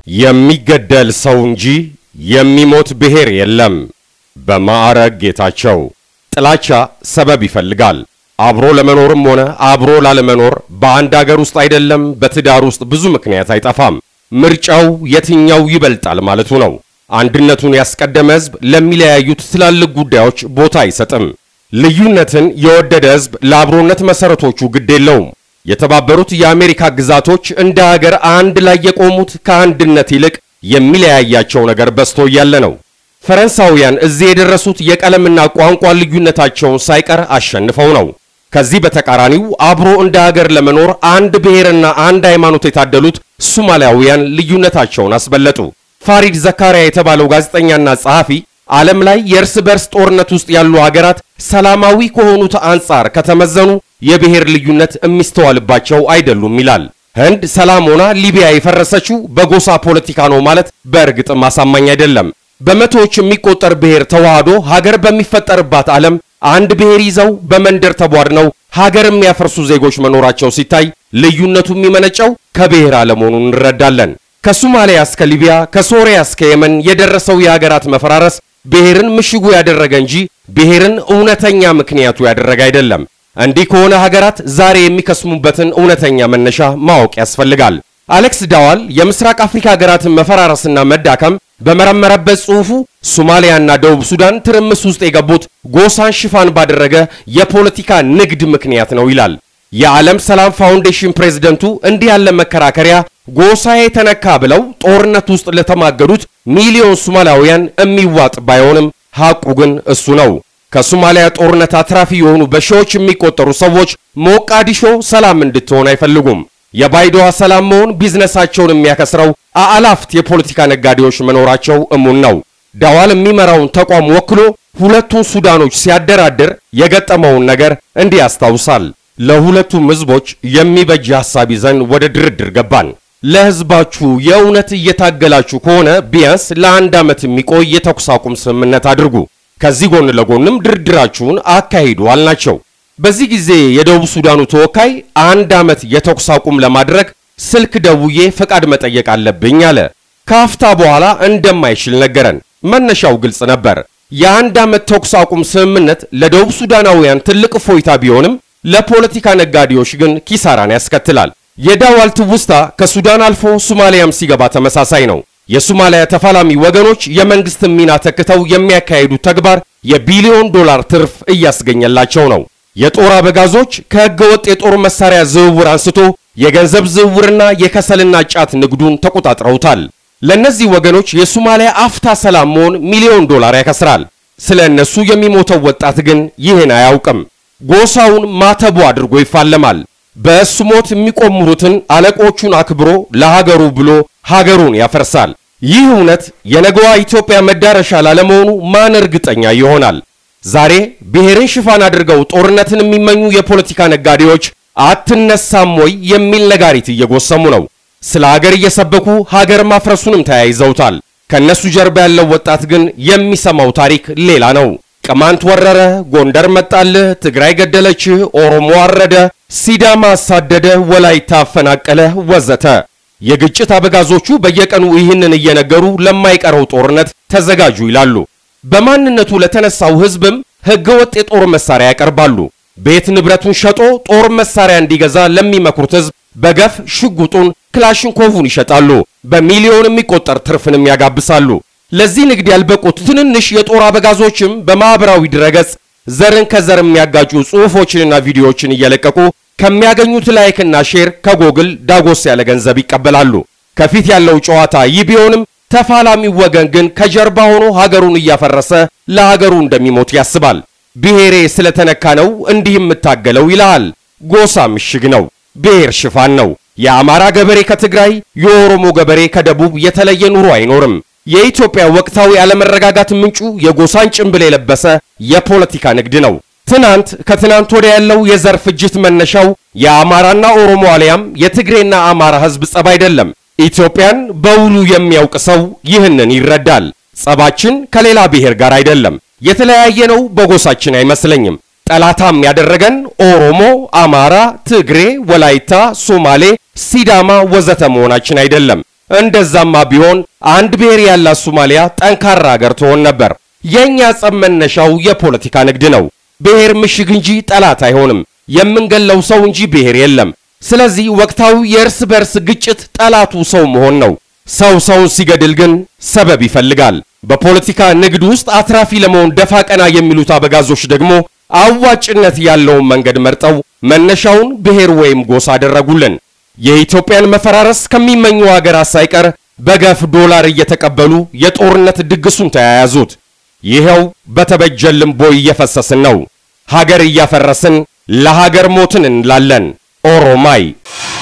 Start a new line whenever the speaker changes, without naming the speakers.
የሚገደል ሰው እንጂ የሚሞት ብሔር የለም። በማዕረግ ጌታቸው። ጥላቻ ሰበብ ይፈልጋል። አብሮ ለመኖርም ሆነ አብሮ ላለመኖር በአንድ አገር ውስጥ አይደለም በትዳር ውስጥ ብዙ ምክንያት አይጠፋም። ምርጫው የትኛው ይበልጣል ማለቱ ነው። አንድነቱን ያስቀደመ ሕዝብ ለሚለያዩት ትላልቅ ጉዳዮች ቦታ አይሰጥም። ልዩነትን የወደደ ሕዝብ ለአብሮነት መሰረቶቹ ግድ የለውም። የተባበሩት የአሜሪካ ግዛቶች እንደ ሀገር አንድ ላይ የቆሙት ከአንድነት ይልቅ የሚለያያቸው ነገር በዝቶ እያለ ነው። ፈረንሳውያን እዚህ የደረሱት የቀለምና ቋንቋ ልዩነታቸውን ሳይቀር አሸንፈው ነው። ከዚህ በተቃራኒው አብሮ እንደ ሀገር ለመኖር አንድ ብሔርና አንድ ሃይማኖት የታደሉት ሶማሊያውያን ልዩነታቸውን አስበለጡ። ፋሪድ ዘካሪያ የተባለው ጋዜጠኛና ጸሐፊ ዓለም ላይ የእርስ በርስ ጦርነት ውስጥ ያሉ ሀገራት ሰላማዊ ከሆኑት አንጻር ከተመዘኑ የብሔር ልዩነት የሚስተዋልባቸው አይደሉም ይላል። ህንድ ሰላም ሆና ሊቢያ የፈረሰችው በጎሳ ፖለቲካ ነው ማለት በእርግጥም አሳማኝ አይደለም። በመቶዎች የሚቆጠር ብሔር ተዋህዶ ሀገር በሚፈጠርባት ዓለም አንድ ብሔር ይዘው በመንደር ተቧድነው ሀገር የሚያፈርሱ ዜጎች መኖራቸው ሲታይ ልዩነቱ የሚመነጨው ከብሔር አለመሆኑን እንረዳለን። ከሶማሊያ እስከ ሊቢያ ከሶሪያ እስከ የመን የደረሰው የሀገራት መፈራረስ ብሔርን ምሽጉ ያደረገ እንጂ ብሔርን እውነተኛ ምክንያቱ ያደረገ አይደለም። እንዲህ ከሆነ ሀገራት ዛሬ የሚከስሙበትን እውነተኛ መነሻ ማወቅ ያስፈልጋል። አሌክስ ዳዋል የምስራቅ አፍሪካ ሀገራትን መፈራረስና መዳከም በመረመረበት ጽሑፉ ሶማሊያና ደቡብ ሱዳን ትርምስ ውስጥ የገቡት ጎሳን ሽፋን ባደረገ የፖለቲካ ንግድ ምክንያት ነው ይላል። የዓለም ሰላም ፋውንዴሽን ፕሬዝደንቱ እንዲህ ያለ መከራከሪያ ጎሳዬ ተነካ ብለው ጦርነት ውስጥ ለተማገዱት ሚሊዮን ሶማሊያውያን የሚዋጥ ባይሆንም ሐቁ ግን እሱ ነው። ከሶማሊያ ጦርነት አትራፊ የሆኑ በሺዎች የሚቆጠሩ ሰዎች ሞቃዲሾ ሰላም እንድትሆን አይፈልጉም። የባይዶዋ ሰላም መሆን ቢዝነሳቸውን የሚያከስረው አላፍት የፖለቲካ ነጋዴዎች መኖራቸው እሙን ነው። ዳዋል የሚመራውን ተቋም ወክሎ ሁለቱን ሱዳኖች ሲያደራድር የገጠመውን ነገር እንዲህ ያስታውሳል። ለሁለቱም ሕዝቦች የሚበጅ ሐሳብ ይዘን ወደ ድርድር ገባን። ለሕዝባችሁ የእውነት እየታገላችሁ ከሆነ ቢያንስ ለአንድ ዓመት የሚቆይ የተኩስ አቁም ስምምነት አድርጉ፣ ከዚህ ጎን ለጎንም ድርድራችሁን አካሂዱ አልናቸው። በዚህ ጊዜ የደቡብ ሱዳኑ ተወካይ አንድ ዓመት የተኩስ አቁም ለማድረግ ስልክ ደውዬ ፈቃድ መጠየቅ አለብኝ አለ። ከአፍታ በኋላ እንደማይችል ነገረን። መነሻው ግልጽ ነበር። የአንድ ዓመት ተኩስ አቁም ስምምነት ለደቡብ ሱዳናውያን ትልቅ እፎይታ ቢሆንም ለፖለቲካ ነጋዴዎች ግን ኪሳራን ያስከትላል። የዳዋል ትውስታ ከሱዳን አልፎ ሶማሊያም ሲገባ ተመሳሳይ ነው። የሶማሊያ ተፋላሚ ወገኖች የመንግስትን ሚና ተክተው የሚያካሂዱት ተግባር የቢሊዮን ዶላር ትርፍ እያስገኘላቸው ነው። የጦር አበጋዞች ከሕገ ወጥ የጦር መሳሪያ ዝውውር አንስቶ የገንዘብ ዝውውርና የከሰልና ጫት ንግዱን ተቆጣጥረውታል። ለእነዚህ ወገኖች የሶማሊያ አፍታ ሰላም መሆን ሚሊዮን ዶላር ያከስራል። ስለ እነሱ የሚሞተው ወጣት ግን ይህን አያውቅም። ጎሳውን ማተቡ አድርጎ ይፋለማል። በእሱ ሞት የሚቆምሩትን አለቆቹን አክብሮ ለሀገሩ ብሎ ሀገሩን ያፈርሳል። ይህ እውነት የነገዋ ኢትዮጵያ መዳረሻ ላለመሆኑ ማን እርግጠኛ ይሆናል? ዛሬ ብሔርን ሽፋን አድርገው ጦርነትን የሚመኙ የፖለቲካ ነጋዴዎች አትነሳም ወይ የሚል ነጋሪት እየጎሰሙ ነው። ስለ ሀገር እየሰበኩ ሀገር ማፍረሱንም ተያይዘውታል። ከነሱ ጀርባ ያለው ወጣት ግን የሚሰማው ታሪክ ሌላ ነው። ቅማንት ወረረ፣ ጎንደር መጣልህ፣ ትግራይ ገደለችህ፣ ኦሮሞ አረደ፣ ሲዳማ አሳደደ፣ ወላይታ አፈናቀለ ወዘተ። የግጭት አበጋዞቹ በየቀኑ ይህንን እየነገሩ ለማይቀረው ጦርነት ተዘጋጁ ይላሉ። በማንነቱ ለተነሳው ሕዝብም ሕገወጥ የጦር መሳሪያ ያቀርባሉ። ቤት ንብረቱን ሸጦ ጦር መሳሪያ እንዲገዛ ለሚመክሩት ሕዝብ በገፍ ሽጉጡን፣ ክላሽንኮቭን ይሸጣሉ። በሚሊዮን የሚቆጠር ትርፍንም ያጋብሳሉ። ለዚህ ንግድ ያልበቁት ትንንሽ የጦር አበጋዞችም በማኅበራዊ ድረገጽ ዘርን ከዘር የሚያጋጩ ጽሑፎችንና ቪዲዮዎችን እየለቀቁ ከሚያገኙት ላይክና ሼር ከጎግል ዳጎስ ያለ ገንዘብ ይቀበላሉ። ከፊት ያለው ጨዋታ ይህ ቢሆንም ተፋላሚው ወገን ግን ከጀርባ ሆኖ ሀገሩን እያፈረሰ ለሀገሩ እንደሚሞት ያስባል። ብሔሬ ስለተነካ ነው እንዲህ የምታገለው ይልሃል። ጎሳ ምሽግ ነው። ብሔር ሽፋን ነው። የአማራ ገበሬ ከትግራይ፣ የኦሮሞ ገበሬ ከደቡብ የተለየ ኑሮ አይኖርም። የኢትዮጵያ ወቅታዊ አለመረጋጋት ምንጩ የጎሳን ጭንብል የለበሰ የፖለቲካ ንግድ ነው። ትናንት ከትናንት ወዲያ ያለው የዘር ፍጅት መነሻው የአማራና ኦሮሞ አሊያም የትግሬና አማራ ሕዝብ ጸብ አይደለም። ኢትዮጵያን በውሉ የሚያውቅ ሰው ይህንን ይረዳል። ጸባችን ከሌላ ብሔር ጋር አይደለም። የተለያየ ነው በጎሳችን አይመስለኝም። ጠላታም ያደረገን ኦሮሞ፣ አማራ፣ ትግሬ፣ ወላይታ፣ ሶማሌ፣ ሲዳማ ወዘተ መሆናችን አይደለም። እንደዛማ ቢሆን አንድ ብሔር ያላት ሶማሊያ ጠንካራ ሀገር ትሆን ነበር። የእኛ ጸብ መነሻው የፖለቲካ ንግድ ነው። ብሔር ምሽግ እንጂ ጠላት አይሆንም። የምንገለው ሰው እንጂ ብሔር የለም። ስለዚህ ወቅታዊ የእርስ በርስ ግጭት ጠላቱ ሰው መሆን ነው። ሰው ሰውን ሲገድል ግን ሰበብ ይፈልጋል። በፖለቲካ ንግድ ውስጥ አትራፊ ለመሆን ደፋ ቀና የሚሉት አበጋዞች ደግሞ አዋጭነት ያለውን መንገድ መርጠው መነሻውን ብሔር ወይም ጎሳ አደረጉልን። የኢትዮጵያን መፈራረስ ከሚመኙ ሀገራት ሳይቀር በገፍ ዶላር እየተቀበሉ የጦርነት ድግሱን ተያያዙት። ይኸው በተበጀልን ቦይ እየፈሰስን ነው። ሀገር እያፈረስን ለሀገር ሞትን እንላለን። ኦሮማይ